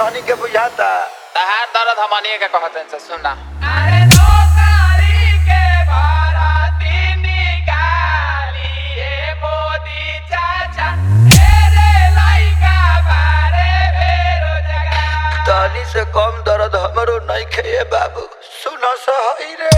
तोहनी के बुझाता तहार दर्द हमनिए के कहतन से सुना अरे नौकरी के बाराती निकाली ए मोदी चाचा तेरे लइका बारे बेरोजगार तोहनी से कम दर्द हमरो नहीं खे बाबू सुनो सही रे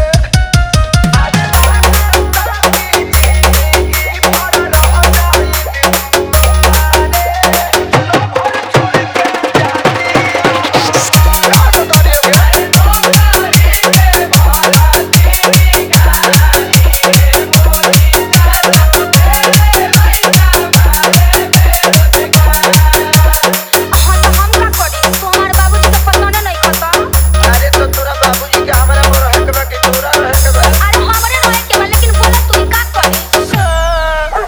हाँ तो हम का करी तुम्हारे बाबूजी के पसंद नहीं खाता अरे तो तोरा बाबूजी के हमरा पर रहे के बा कि तोरा रहे के बा अरे हमरे रहे के बा लेकिन बोला तू का करी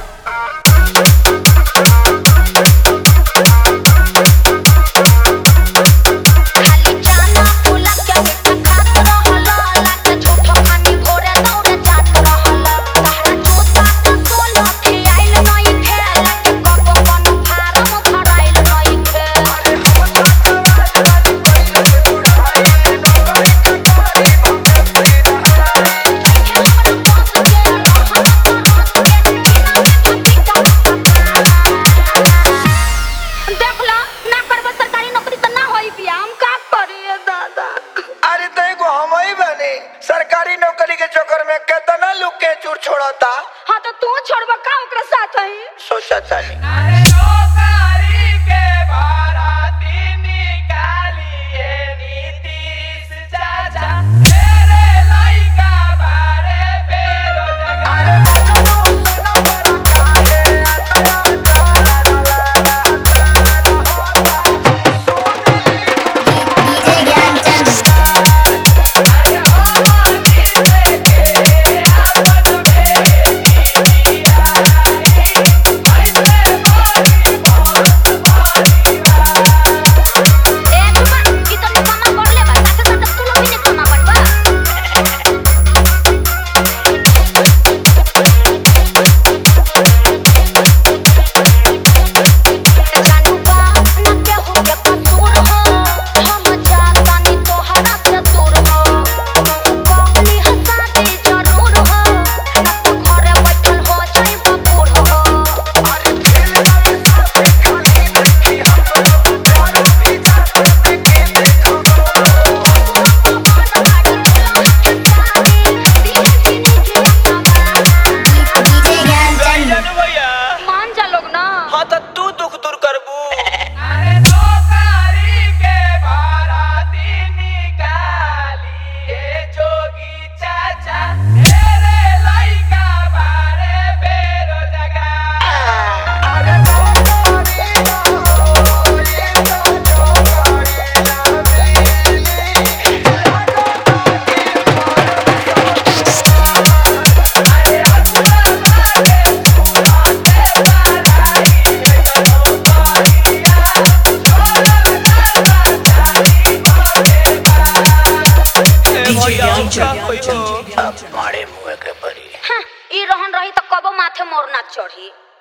खाली जाना फूला के बेटा खात रहला लाके झूठो खानी भोरे दौड़े जात रहला तहरा जूता के सोला के आइल नहीं खेला के कबो कन फारम भराइल नहीं खेला देखला ना करबो सरकारी नौकरी त ना होई बिया हम का करिए दादा अरे तो एगो हम ही बने सरकारी नौकरी के चक्कर में कितना लोग के चूर छोड़ता हां तो तू छोड़बा का ओकरा साथ है सोचा चाली अरे नौकरी के बाराती निकाली ए नीतीश चाचा तेरे लइका बारे बेरोजगार ए तुम्हारा कितना कमा कर ले बा साथे साथे तू लोग भी ने कमा बनबा जानू बा ना के हो के कसूर हो हम जाता नी तोहरा से दूर हो कहली हंसा दे जरूर हो ना तो घरे बैठल हो जाई बबूर हो मान जा लोग ना हाँ तो तू दुख दूर करबू अरे नौकरी के बाराती निकाली ए जोगी चाचा तेरे लइका बारे बेरोजगार मारे मुँह के परी हाँ, ई रहन रही तो कबो माथे मोर ना चढ़ी